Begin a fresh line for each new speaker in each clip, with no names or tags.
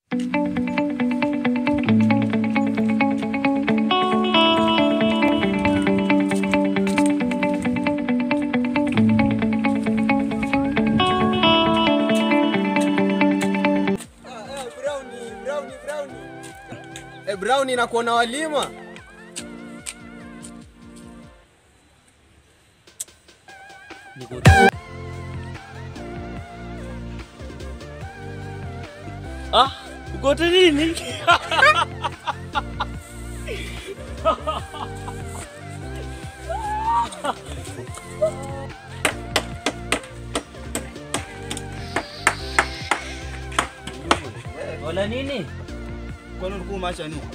Eh, Brown nakuona walima.
Ah, ukote nini? Wala nini?
Kwani ulikuwa umeacha nini?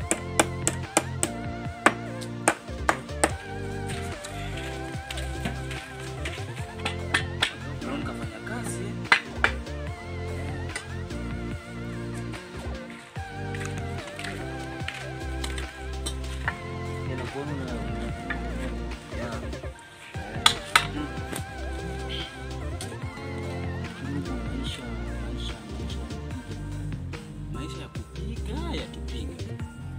Brown kafanya kazi. Ninakuona una- Ya. Maisha, maisha, maisha.
Maisha ya kupiga yatupiga,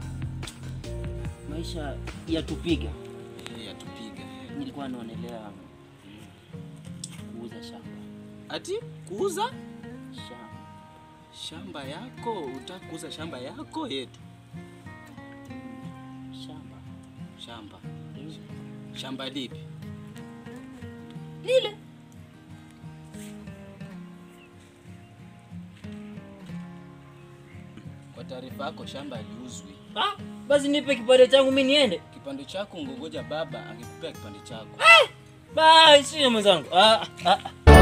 Maisha yatupiga.
Eh, yatupiga.
Nilikuwa naonelea kuuza shamba.
Ati kuuza
Shamba.
shamba yako? Utaka kuuza shamba yako yetu?
Shamba.
Shamba shamba lipi?
Lile.
Kwa taarifa yako, shamba liuzwi.
Ah, basi nipe kipande changu mimi niende.
Kipande chako ngogoja baba angekupea kipande chako.
Bye, sio mwenzangu. Ah, ah.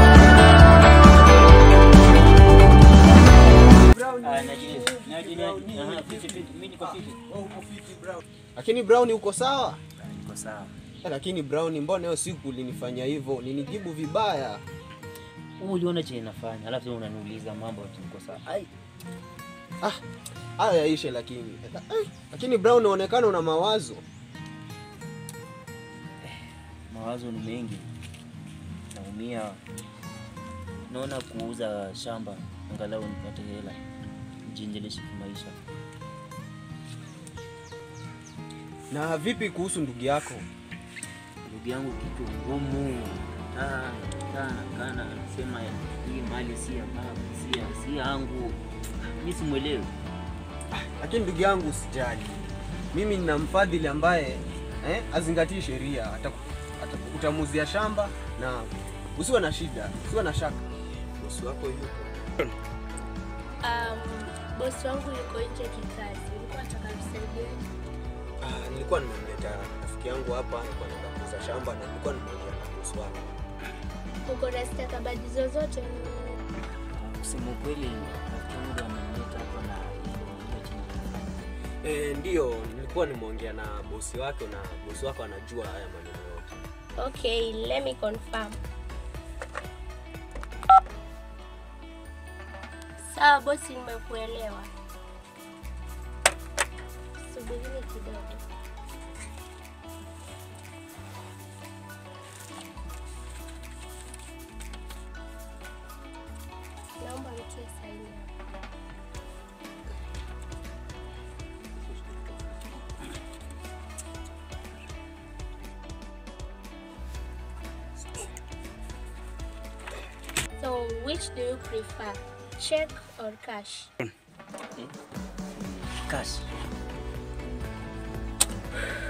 Ah, najili. Najili. Aha, fiti fiti. Mimi niko fiti.
Lakini Brown uko sawa?
Niko sawa.
Eh, Lakini Brown, mbona hiyo siku ulinifanya hivyo? Ninijibu vibaya.
Wewe uliona chenye nafanya, alafu wewe unaniuliza mambo ati niko sawa. Ai,
Ah, haya yaishe lakini. Eh, Lakini Brown unaonekana una mawazo.
mawazo ni mengi. Naumia. Naona kuuza shamba angalau nipate hela. Jiendeleshe kimaisha.
Na vipi kuhusu ndugu yako?
ndugu yangu kitu ngumu sana sana kana anasema hii mali si ya baba si ya si yangu mi simwelewi
Lakini ndugu yangu usijali. Mimi nina mfadhili ambaye eh, azingatii sheria. Ataku- ataku- Utamuzia shamba na usiwe na shida, usiwe na shaka. Bosi wako yuko.
Um, bosi wangu yuko nje kikazi, ulikuwa nataka nisaidie.
Ah, nilikuwa nimemleta rafiki yangu hapa, nilikuwa naenda kuuza shamba na nilikuwa nimeongea na bosi wako.
Uko na stakabadhi zozote?
kusema ukweli rafiki yangu ndo amenileta hapa na ndio ndio chini nafanya.
Eh, ndio nilikuwa nimeongea na bosi wake na bosi wako anajua haya maneno yote.
Okay, let me confirm. Sawa bosi, nimekuelewa. Subirini kidogo. Naomba nitie saini hapa. So, which do you prefer? Check or cash?
cash